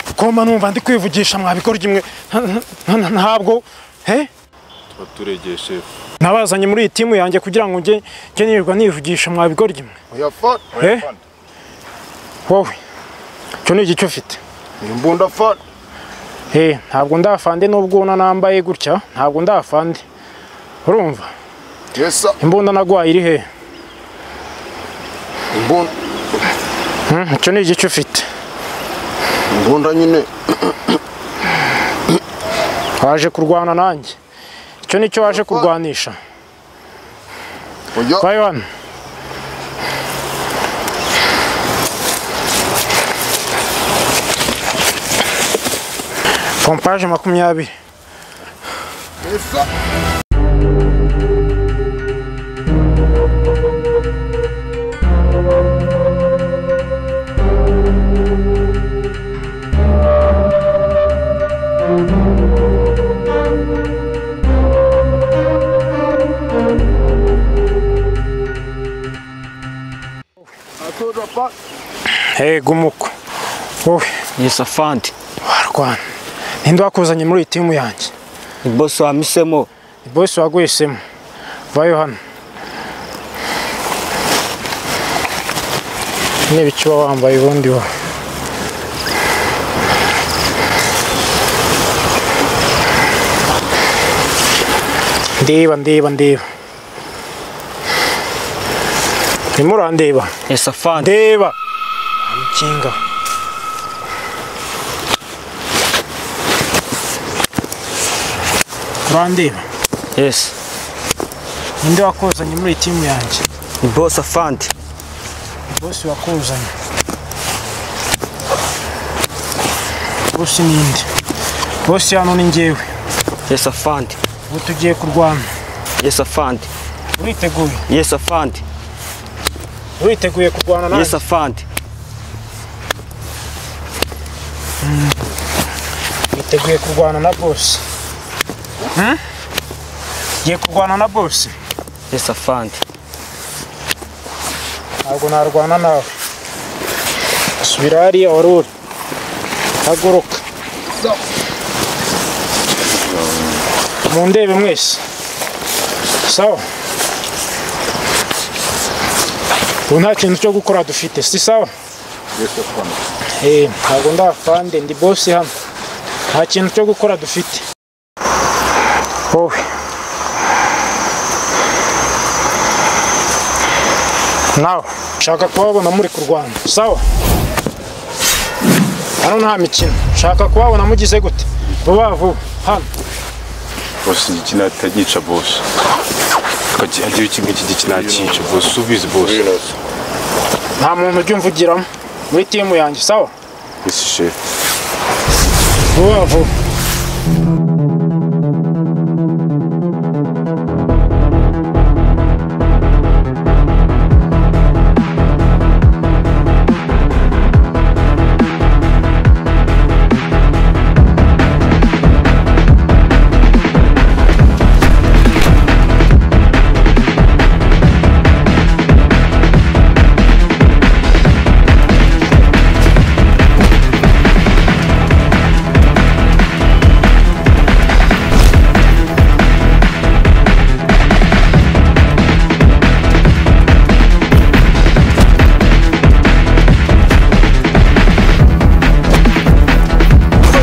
bituma numva ndi kwivugisha mwabikora imwe ntabwo he tuba turegeye shefu nabazanye muri iyi timu yanjye kugira ngo njye njye nirirwa nivugisha mwabikora imwe oya fone Eh? oya fone wowe icyo ni igice ufite ni imbunda fone Eh, ntabwo ndafande nubwo una nambaye gutya ntabwo ndafande urumva yesa imbunda nagwaye iri he imbunda Hmm, icyo ni igice ufite imbunda nyine waje kurwana nanjye icyo ni cyo waje kurwanisha oya vayo hano pompaje makumyabiri yesa I told her, fuck. Eh, gumuko wowe Yes, afandi. warwana ninde wakuzanye muri iyi timu yanjye Ni boss wamisemo. bose waguhisemo vayo hano n'ibicu uba wambaye ubundi wowe ndiba ndiba ndiba urimo urandeba Yes, afandi. ndeba nkinga urandeba Yes. ninde wakuzanye muri iyi timu yanjye Ni boss afandi. bose wakuzanye bose ninde bose hano ni njyewe Yes, afandi. ubu tugiye kurwana Yes, afandi. uriteguye Yes, afandi. uriteguye kurwana Yes, nanjye afandi. witeguye kurwana na bose Hmm? ugiye kurwana na bose Yes, afandi. ntabwo narwana nawe subira hariya wari uri haguruka mundebe mwese sawa ubu nta kintu cyo gukora dufite si sawa Yesa fone Eh, ntabwo ndafande ndi bosi hano nta kintu cyo gukora dufite wowe nawe nshaka kubabona muri kurwana sawa hano nta mikino nshaka kubabona mugize gute vuba vuba hano bosi iki natagica bosi hagira ikintu iki iki nakica bosi ubizi bosi nta muntu ujya umvugiramo muri timu yanjye sawa isi shefu vuba vuba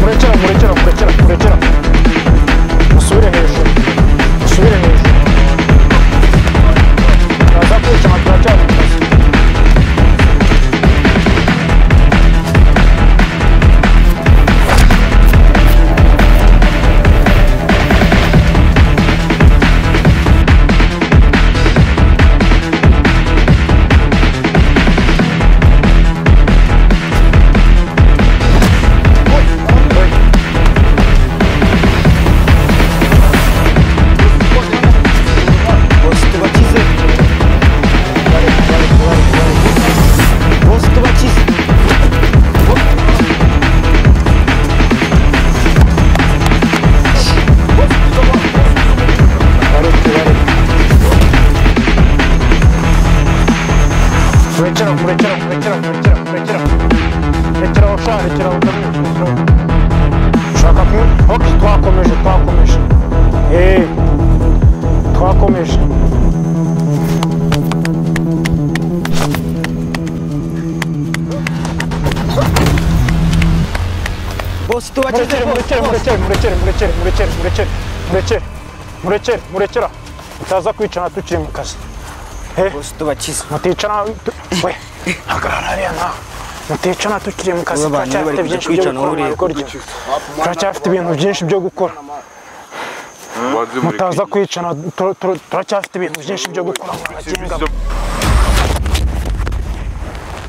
kurekera kurekera kurekera kurekera musubire hejuru musubire hejuru turaza kwica nka turacyari mu kazi Boss tubakize. Boss tubakize. kurekera kurekera kurekera kurekera kurekera kurekera ushaka kurekera utamwishyura tubakize murekere murekere murekere murekere murekere murekere murekere murekere murekere murekera mutaza kwicara tukiri mu kazi bosi tubakize muticara tu- we hagarara hariya nawe muticara tukiri mu kazi Aba bantu bari turacyafite byinshi byo gukora mwabikorye kujya kwicana ureba. turacyafite ibintu byinshi byo gukora mutaza kwicana tu- tu- turacyafite ibintu byinshi byo gukora mwabagenga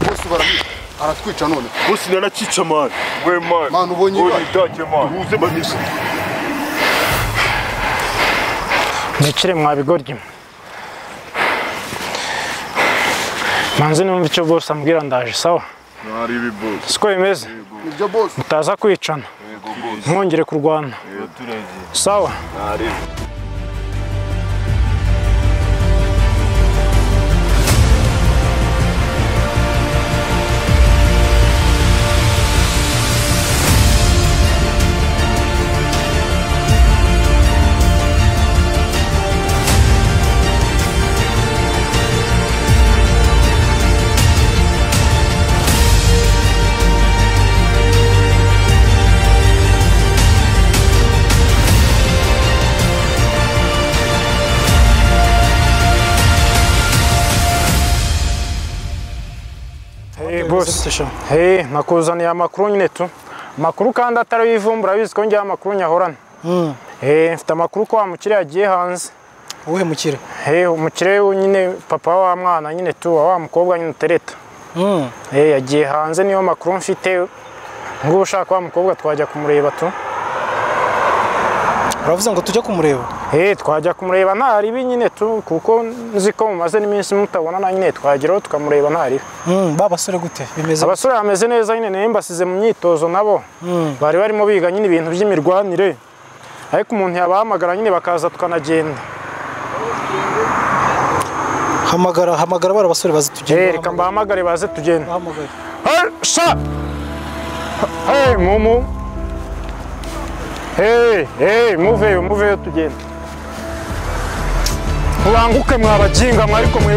bose baramwica aratwica none Bosi narakica mani. We mani. Mani, Ubonye ubonye ibaki. ibidake mani. Uhuze banisi. mwicire mwabigoryi mwe manzi numva icyo bose ambwira ndaje sawa Mwari ibibosi. siko bimeze nibyo bose mutaza kwicana Yego bosi. ntwongere kurwana Yego turege. sawa Mwari. Hey, boss. Hey, nakuzaniye amakuru nyine tu amakuru kandi atari ivumbura abizi ko ngewe amakuru nyahorana Eh, mfite amakuru ko wa mukire yagiye hanze wowe mukire Hey, umukire we nyine papa wa mwana nyine tu wa wa mukobwa nyine utereta Eh, yagiye hanze niyo makuru mfite ngubu ushaka wa mukobwa twajya kumureba tu uravuze ngo tujye kumureba Eh, twajya kumureba nta ribi nyine tu kuko nzi ko mumaze n'iminsi mutabonana nyine twageraho tukamureba nta ribi Mm, ba basore gute bimeze abasore bameze neza nyine nayo mbasize mu myitozo nabo bari barimo biga nyine ibintu by'imirwanire ariko umuntu yabahamagara nyine bakaza tukanagenda hamagara hamagara bara basore bazi Eh, tujye reka mbahamagare baze tugenda bahamagare Hey, sha hey mumu hey hey muveyo muveyo tugenda mubanguke mwabajinga mwe ariko mwe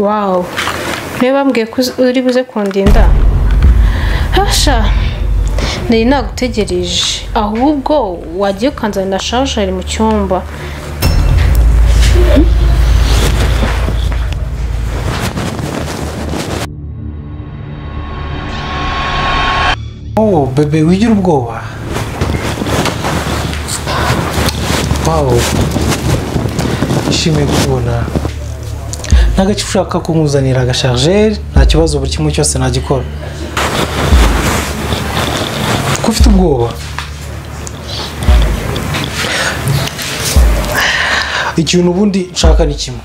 wawu niba bambwiye ko uzi- uri buze kundinda hasha nari nagutegereje ahubwo wagiye ukanzanira sharijeri mu cyumba Oh, bebe wigira ubwoba wawu nishimiye kukubona ntagace ushaka kunkuzanira agasharijeri nta kibazo buri kimwe cyose nagikora ko ufite ubwoba ikintu ubundi nshaka ni kimwe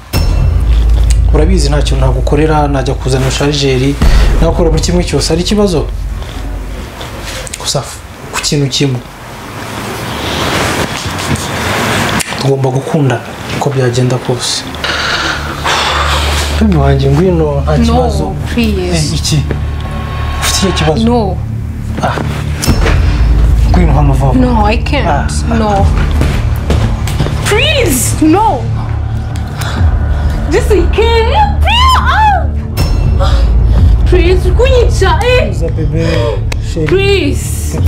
urabizi nta kintu nagukorera najya kuzana sharijeri nagakora buri kimwe cyose hari ikibazo gusa f- ku kintu kimwe tugomba gukunda uko byagenda kose Mbe wanjye ngwino nta no kibazo Eh, puriyizi iki ufite icyo kibazo no ngwino hano vuba vuba. no i can't no puriyizi no this i can't puriyizi puriyizi kunyicya eh Uza bebe sheri puriyizi